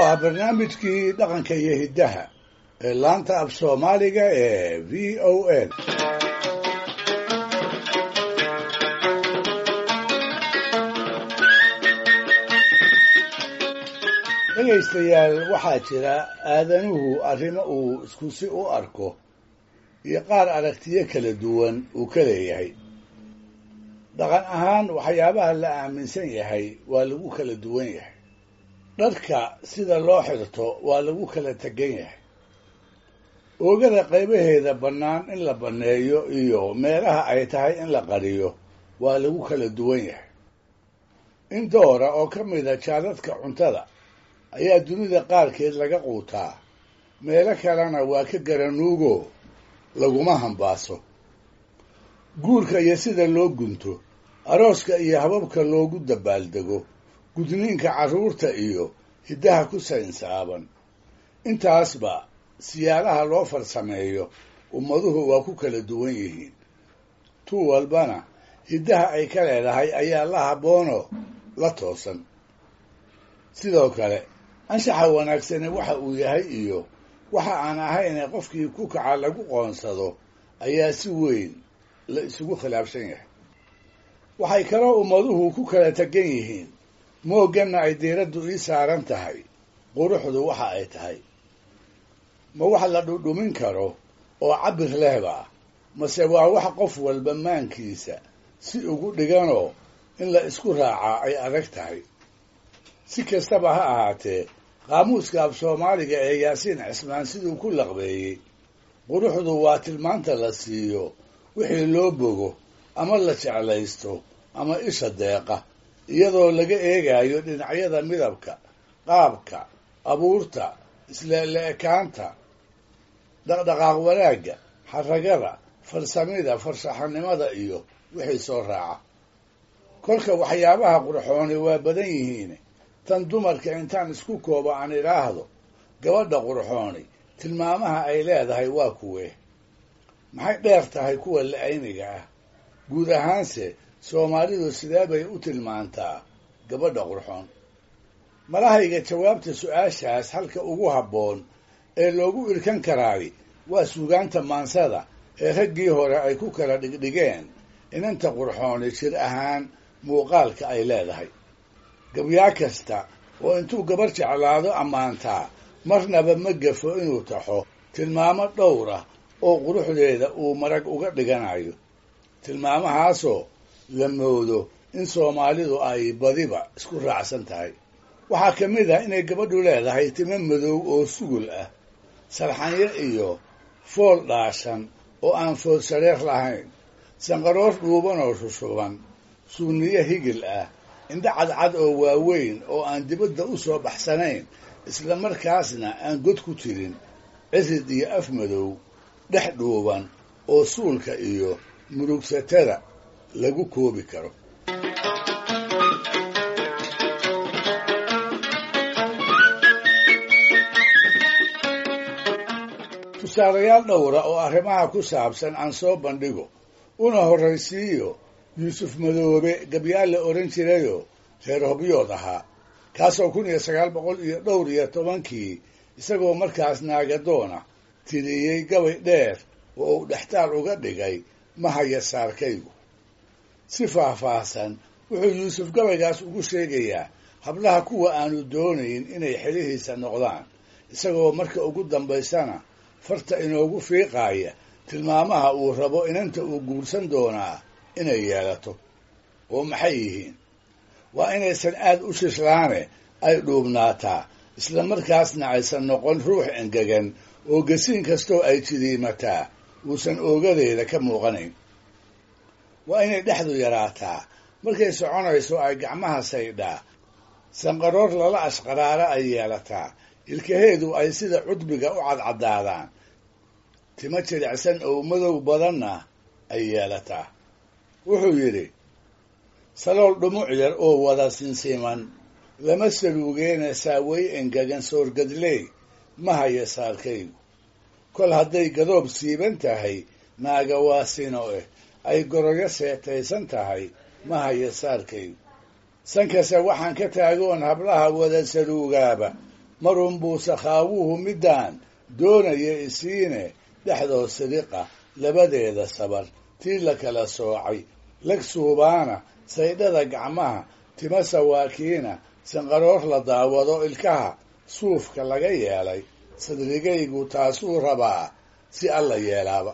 waa barnaamijkii dhaqanka iyo hiddaha ee laanta af soomaaliga ee v o a dhegaystayaal waxaa jira aadanuhu arrimo uu isku si u arko iyo qaar aragtiyo kala duwan uu ka leeyahay dhaqan ahaan waxyaabaha la aaminsan yahay waa lagu kala duwan yahay dharka sida loo xirto waa lagu kala tegan yahay oogada qaybaheeda bannaan in la banneeyo iyo meelaha ay tahay in la qariyo waa lagu kala duwan yahay in doora oo ka mida jaadadka cuntada ayaa dunida qaarkeed laga quutaa meelo kalena waa ka garanuugo laguma hambaaso guurka iyo sida loo gunto arooska iyo hababka loogu dabaaldego gudniinka carruurta iyo hiddaha ku saynsaaban intaasba siyaalaha loo farsameeyo ummaduhu waa ku kala duwan yihiin tu walbana hiddaha ay ka leedahay ayaa la habboonoo la toosan sidoo kale anshaxa wanaagsani waxa uu yahay iyo waxa aan ahayne qofkii ku kaca lagu qoonsado ayaa si weyn la isugu khilaafsan yahay waxay kaloo ummaduhu ku kala tegan yihiin moogganna ay diiraddu ii saaran tahay quruxdu waxa ay tahay ma wax la dhudhumin karo oo cabir lehba mase waa wax qof walba maankiisa si ugu dhiganoo in la isku raacaa ay adag tahay si kastaba ha ahaatee qaamuuska af soomaaliga ee yaasiin cismaan siduu ku laqbeeyey quruxdu waa tilmaanta la siiyo wixii loo bogo ama la jeclaysto ama isha deeqa iyadoo laga eegayo dhinacyada midabka qaabka abuurta isleele-ekaanta dhaqdhaqaaq wanaagga xaragada farsamida farshaxanimada iyo wixii soo raaca kolka waxyaabaha qurxooni waa badan yihiin tan dumarka intaan isku koobo aan idhaahdo gabadha qurxooni tilmaamaha ay leedahay waa kuwee maxay dheer tahay kuwa la-ayniga ah guud ahaanse soomaalidu sidee bay u tilmaantaa gabadha qurxoon malahayga jawaabta su-aashaas halka ugu habboon ee loogu irkan karaay waa suugaanta maansada ee raggii hore ay ku kala dhigdhigeen inanta qurxooni jir ahaan muuqaalka ay leedahay gabyaa kasta oo intuu gabar jeclaado ammaantaa marnaba ma gafo inuu taxo tilmaamo dhowra oo quruxdeeda uu marag uga dhiganayo tilmaamahaasoo la moodo in soomaalidu ay badiba isku raacsan tahay waxaa ka mid ah inay gabadhu leedahay timo madow oo sugul ah sarxanyo iyo fool dhaashan oo aan fool shareer lahayn sanqaroor dhuuban oo shushuban suuniyo higil ah indho cadcad oo waaweyn oo aan dibadda u soo baxsanayn isla markaasna aan god ku jirin cirid iyo af madow dhex dhuuban oo suulka iyo murugsatada lagu koobi karo tusaalayaal dhowra oo arrimaha ku saabsan aan soo bandhigo una horraysiiyo yuusuf madoobe gabyaal la odhan jirayoo reer hobyood ahaa kaasoo kun iyo sagaal boqol iyo dhowr iyo tobankii isagoo markaas naagadoona tiriyey gabay dheer oo uu dhextaal uga dhigay mahaya saarkaygu si faahfaahsan wuxuu yuusuf gabaygaas ugu sheegayaa hablaha kuwa aanu doonayn inay xelihiisa noqdaan isagoo marka ugu dambaysana farta inoogu fiiqaaya tilmaamaha uu rabo inanta uu guursan doonaa inay yeelato oo maxay yihiin waa inaysan aad u shislaane ay dhuubnaataa isla markaasna aysan noqon ruux engegan oo gasiin kastoo ay jidiimataa uusan oogadeeda ka muuqanayn waa inay dhexdu yaraataa markay soconayso ay gacmaha saydhaa sanqaroor lala ashqaraara ay yeelataa ilkaheedu ay sida cudbiga u cadcadaadaan timo jilicsan oo madow badanna ay yeelataa wuxuu yidhi salool dhumuc yar oo wada sinsiman lama saluugeena saawey engegan soorgadley ma haya saarkaygu kol hadday gadoob siiban tahay naaga waa sino eh ay goroyo seetaysan tahay ma haya saarkaygu sankase waxaan ka taagoon hablaha wada saluugaaba marun buu sakhaawuhu middaan doonaya isiine dhexdood sidiqa labadeeda sabar tii la kala soocay lag suubaana saydhada gacmaha tima sawaakiina sanqaroor la daawado ilkaha suufka laga yeelay sadrigaygu taasuu rabaa si alla yeelaaba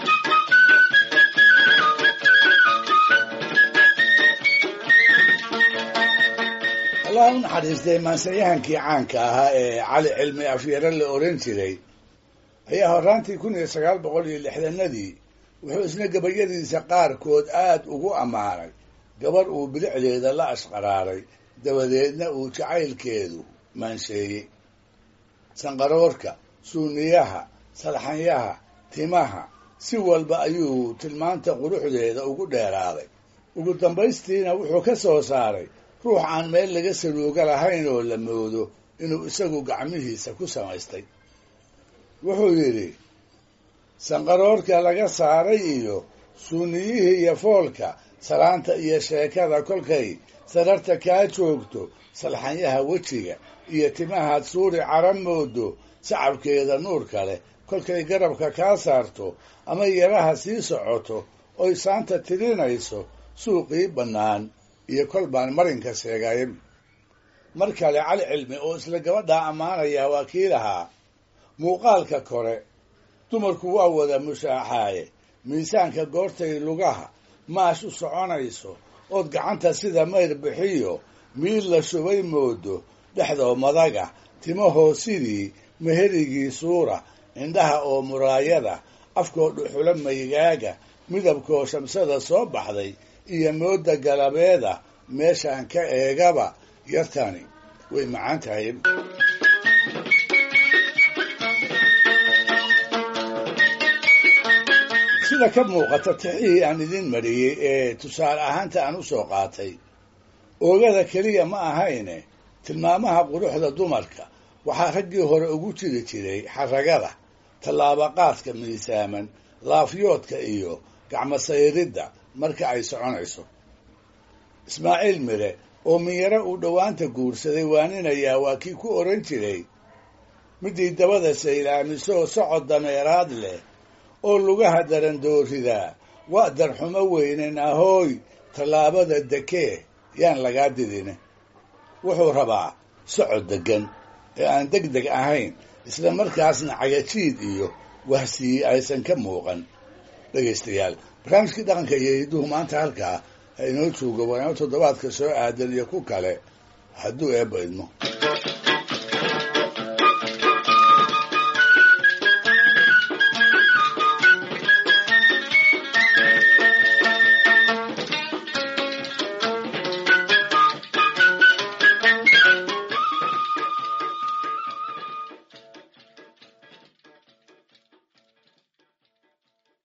allah u naxariistay maansanyahankii caanka ahaa ee cali cilmi afyare la oran jiray ayaa horraantii kun iyo sagaal boqol iyo lixdanadii wuxuu isna gabayadiisa qaarkood aad ugu ammaanay gabarh uu bilicdeeda la ashqaraaray dabadeedna uu jacaylkeedu maansheeyey sanqaroorka suuniyaha salxanyaha timaha si walba ayuu tilmaanta quruxdeeda ugu dheeraaday ugu dambaystiina wuxuu ka soo saaray ruux aan meel laga saluuga lahayn oo la moodo inuu isagu gacmihiisa ku samaystay wuxuu yidhi sanqaroorka laga saaray iyo suuniyihii iyo foolka salaanta iyo sheekada kolkay sararta kaa joogto salxanyaha wejiga iyo timahaad suuri cara moodo sacabkeeda nuurka leh kolkay garabka kaa saarto ama yaraha sii socoto oy saanta tirinayso suuqii bannaan iyo kol baan marinka sheegayn mar kale cali cilmi oo isla gabadhaa ammaanayaa waa kii lahaa muuqaalka kore dumarku waa wada mushaaxaaye miisaanka goortay lugaha maash u soconayso ood gacanta sida mayr bixiyo miid la shubay moodo dhexdoo madaga timahoo sidii meherigii suura indhaha oo muraayada afkoo dhuxulo maygaaga midabkoo shamsada soo baxday iyo mooda galabeeda meeshaan ka eegaba yartani way macaan tahay sida ka muuqata tixihii aan idin mariyey ee tusaale ahaanta aan u soo qaatay oogada keliya ma ahayne tilmaamaha quruxda dumarka waxaa raggii hore ugu jiri jiray xaragada tallaabaqaadka miisaaman laafyoodka iyo gacmo sayridda marka ay soconayso ismaaciil mire oo minyaro uu dhowaanta guursaday waaninayaa waa kii ku oran jiray midii dabada saylaamisoo socod dameeraad leh oo lugaha darandooridaa waa darxumo weynen ahooy tallaabada dekee yaan lagaa didin wuxuu rabaa socod deggan ee aan deg deg ahayn isla markaasna cagajiid iyo wahsiyi aysan ka muuqan dhegaystayaal barnaamijkii dhaqanka iyo hidduhu maanta halkaa ha inoo joogo waana toddobaadka soo aadan iyo ku kale hadduu eebba idmo